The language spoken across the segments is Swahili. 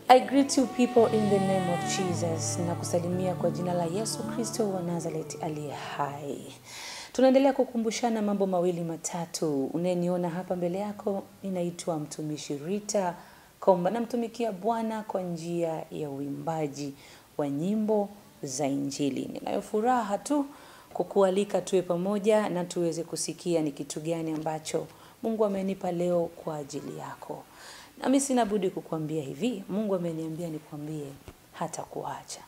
I greet you people in the name of Jesus na kusalimia kwa jina la Yesu Kristo wa Nazareth aliye hai. Tunaendelea kukumbushana mambo mawili matatu. Unayeniona hapa mbele yako, ninaitwa mtumishi Rita Komba, namtumikia Bwana kwa njia ya uimbaji wa nyimbo za Injili. Ninayo furaha tu kukualika tuwe pamoja na tuweze kusikia ni kitu gani ambacho Mungu amenipa leo kwa ajili yako. Nami sina budi kukuambia hivi, Mungu ameniambia nikwambie hata kuacha.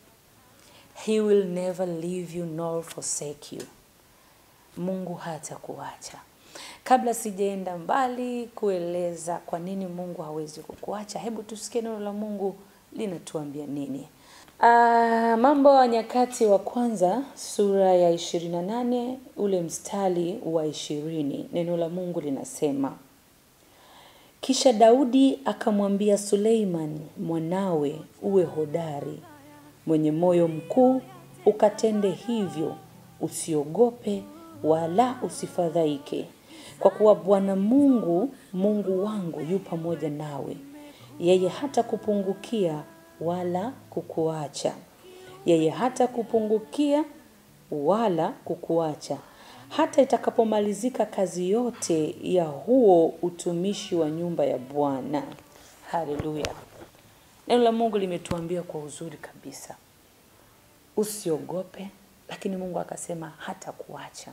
He will never leave you nor forsake you. Mungu hata kuacha. Kabla sijaenda mbali kueleza kwa nini Mungu hawezi kukuacha, hebu tusikie neno la Mungu linatuambia nini. Ah, Mambo ya Nyakati wa kwanza sura ya 28 ule mstari wa ishirini, neno la Mungu linasema kisha Daudi akamwambia Suleiman mwanawe, uwe hodari, mwenye moyo mkuu, ukatende hivyo, usiogope wala usifadhaike, kwa kuwa Bwana Mungu, Mungu wangu yu pamoja nawe, yeye hata kupungukia wala kukuacha, yeye hata kupungukia wala kukuacha hata itakapomalizika kazi yote ya huo utumishi wa nyumba ya Bwana. Haleluya! Neno la Mungu limetuambia kwa uzuri kabisa, usiogope, lakini Mungu akasema hata kuacha.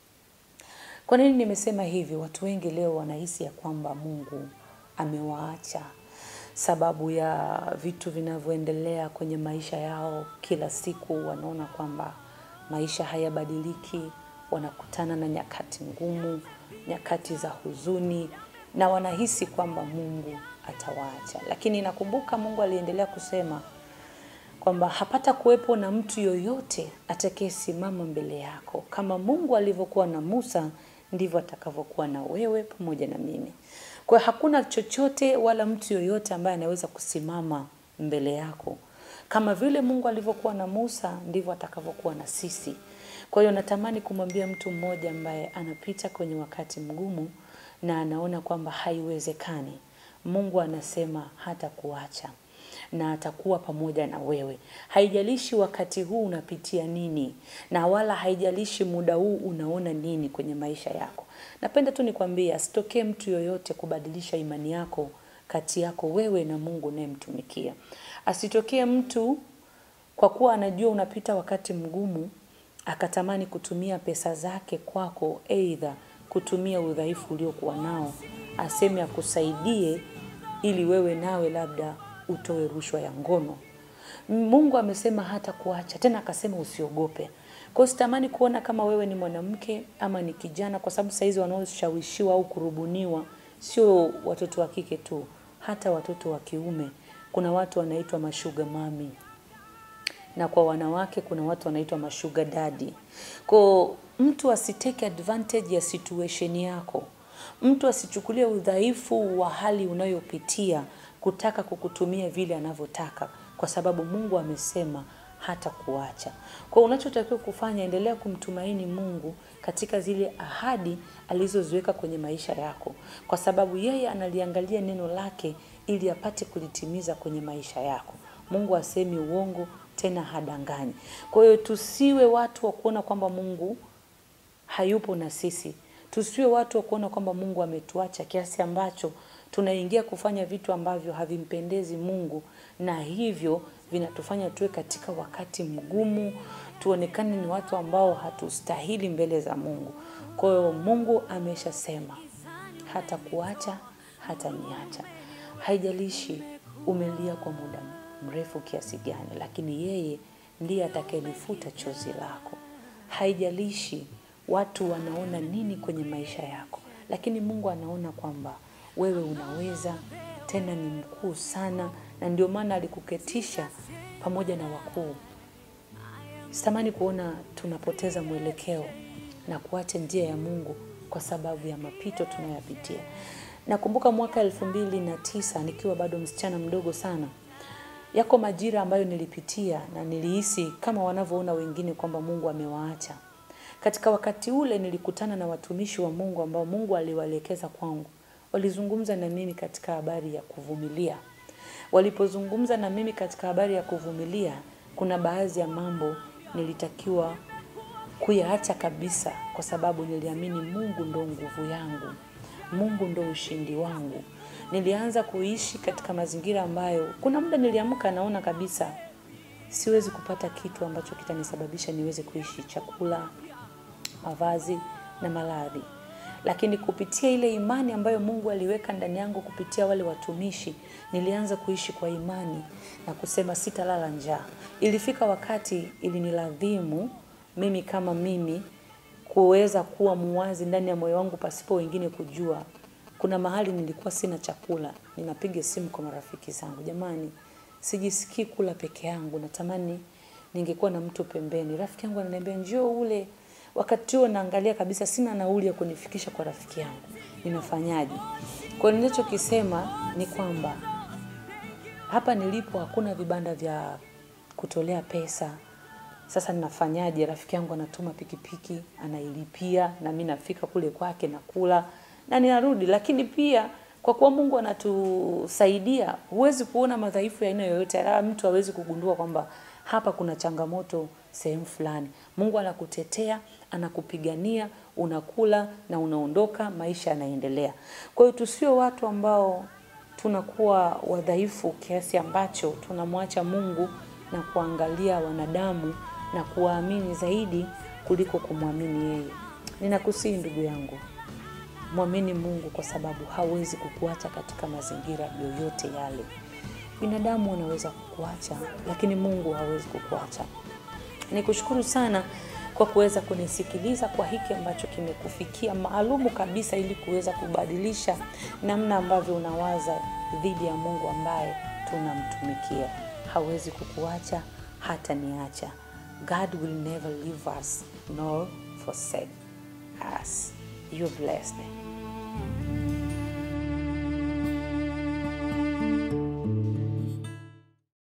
Kwa nini nimesema hivi? Watu wengi leo wanahisi ya kwamba Mungu amewaacha sababu ya vitu vinavyoendelea kwenye maisha yao kila siku. Wanaona kwamba maisha hayabadiliki, wanakutana na nyakati ngumu, nyakati za huzuni, na wanahisi kwamba Mungu atawaacha. Lakini nakumbuka Mungu aliendelea kusema kwamba hapata kuwepo na mtu yoyote atakayesimama mbele yako. Kama Mungu alivyokuwa na Musa, ndivyo atakavyokuwa na wewe pamoja na mimi. Kwa hiyo hakuna chochote wala mtu yoyote ambaye anaweza kusimama mbele yako. Kama vile Mungu alivyokuwa na Musa, ndivyo atakavyokuwa na sisi. Kwa hiyo natamani kumwambia mtu mmoja ambaye anapita kwenye wakati mgumu na anaona kwamba haiwezekani, Mungu anasema hata kuacha na atakuwa pamoja na wewe. Haijalishi wakati huu unapitia nini, na wala haijalishi muda huu unaona nini kwenye maisha yako. Napenda tu nikwambie, asitokee mtu yoyote kubadilisha imani yako kati yako wewe na Mungu unayemtumikia. Asitokee mtu kwa kuwa anajua unapita wakati mgumu akatamani kutumia pesa zake kwako, aidha kutumia udhaifu uliokuwa nao, aseme akusaidie ili wewe nawe labda utoe rushwa ya ngono. Mungu amesema hata kuacha tena, akasema usiogope. Kwa hiyo sitamani kuona kama wewe ni mwanamke ama ni kijana, kwa sababu saizi wanaoshawishiwa au kurubuniwa sio watoto wa kike tu, hata watoto wa kiume. Kuna watu wanaitwa mashuga mami na kwa wanawake kuna watu wanaitwa mashuga daddy. Kwa mtu asiteke advantage ya situation yako, mtu asichukulie udhaifu wa hali unayopitia kutaka kukutumia vile anavyotaka, kwa sababu Mungu amesema hata kuacha. Kwa unachotakiwa kufanya, endelea kumtumaini Mungu katika zile ahadi alizoziweka kwenye maisha yako, kwa sababu yeye analiangalia neno lake ili apate kulitimiza kwenye maisha yako. Mungu asemi uongo tena hadanganyi. Kwa hiyo tusiwe watu wa kuona kwamba Mungu hayupo na sisi, tusiwe watu wa kuona kwamba Mungu ametuacha kiasi ambacho tunaingia kufanya vitu ambavyo havimpendezi Mungu, na hivyo vinatufanya tuwe katika wakati mgumu, tuonekane ni watu ambao hatustahili mbele za Mungu. Kwa hiyo Mungu ameshasema hata kuacha hata niacha. Haijalishi umelia kwa muda mrefu kiasi gani, lakini yeye ndiye atakayelifuta chozi lako. Haijalishi watu wanaona nini kwenye maisha yako, lakini Mungu anaona kwamba wewe unaweza, tena ni mkuu sana, na ndio maana alikuketisha pamoja na wakuu. Sitamani kuona tunapoteza mwelekeo na kuacha njia ya Mungu kwa sababu ya mapito tunayopitia. Nakumbuka mwaka elfu mbili na tisa nikiwa bado msichana mdogo sana, yako majira ambayo nilipitia na nilihisi kama wanavyoona wengine kwamba Mungu amewaacha. Katika wakati ule nilikutana na watumishi wa Mungu ambao Mungu aliwaelekeza kwangu. Walizungumza na mimi katika habari ya kuvumilia. Walipozungumza na mimi katika habari ya kuvumilia, kuna baadhi ya mambo nilitakiwa kuyaacha kabisa, kwa sababu niliamini Mungu ndo nguvu yangu, Mungu ndo ushindi wangu. Nilianza kuishi katika mazingira ambayo kuna muda niliamka naona kabisa siwezi kupata kitu ambacho kitanisababisha niweze kuishi, chakula, mavazi na maradhi. Lakini kupitia ile imani ambayo Mungu aliweka ndani yangu kupitia wale watumishi, nilianza kuishi kwa imani na kusema sitalala njaa. Ilifika wakati iliniladhimu mimi kama mimi kuweza kuwa muwazi ndani ya moyo wangu pasipo wengine kujua. Kuna mahali nilikuwa sina chakula, ninapiga simu kwa marafiki zangu, jamani, sijisikii kula peke yangu, natamani ningekuwa na mtu pembeni. Rafiki yangu ananiambia njoo ule. Wakati huo naangalia kabisa sina nauli ya kunifikisha kwa rafiki yangu, ninafanyaje? Kwa hiyo ninachokisema ni kwamba hapa nilipo hakuna vibanda vya kutolea pesa. Sasa ninafanyaje? Rafiki yangu anatuma pikipiki, anailipia na mimi nafika kule kwake nakula na ninarudi. Lakini pia kwa kuwa Mungu anatusaidia, huwezi kuona madhaifu ya aina yoyote, ala mtu hawezi kugundua kwamba hapa kuna changamoto sehemu fulani. Mungu anakutetea, anakupigania, unakula na unaondoka, maisha yanaendelea. Kwa hiyo tusio watu ambao tunakuwa wadhaifu kiasi ambacho tunamwacha Mungu na kuangalia wanadamu na kuwaamini zaidi kuliko kumwamini yeye. Ninakusihi ndugu yangu, mwamini Mungu kwa sababu hawezi kukuacha katika mazingira yoyote yale. Binadamu wanaweza kukuacha, lakini Mungu hawezi kukuacha. Nikushukuru sana kwa kuweza kunisikiliza kwa hiki ambacho kimekufikia maalumu kabisa, ili kuweza kubadilisha namna ambavyo unawaza dhidi ya Mungu ambaye tunamtumikia. Hawezi kukuacha hata niacha. God will never leave us nor forsake us. You blessed.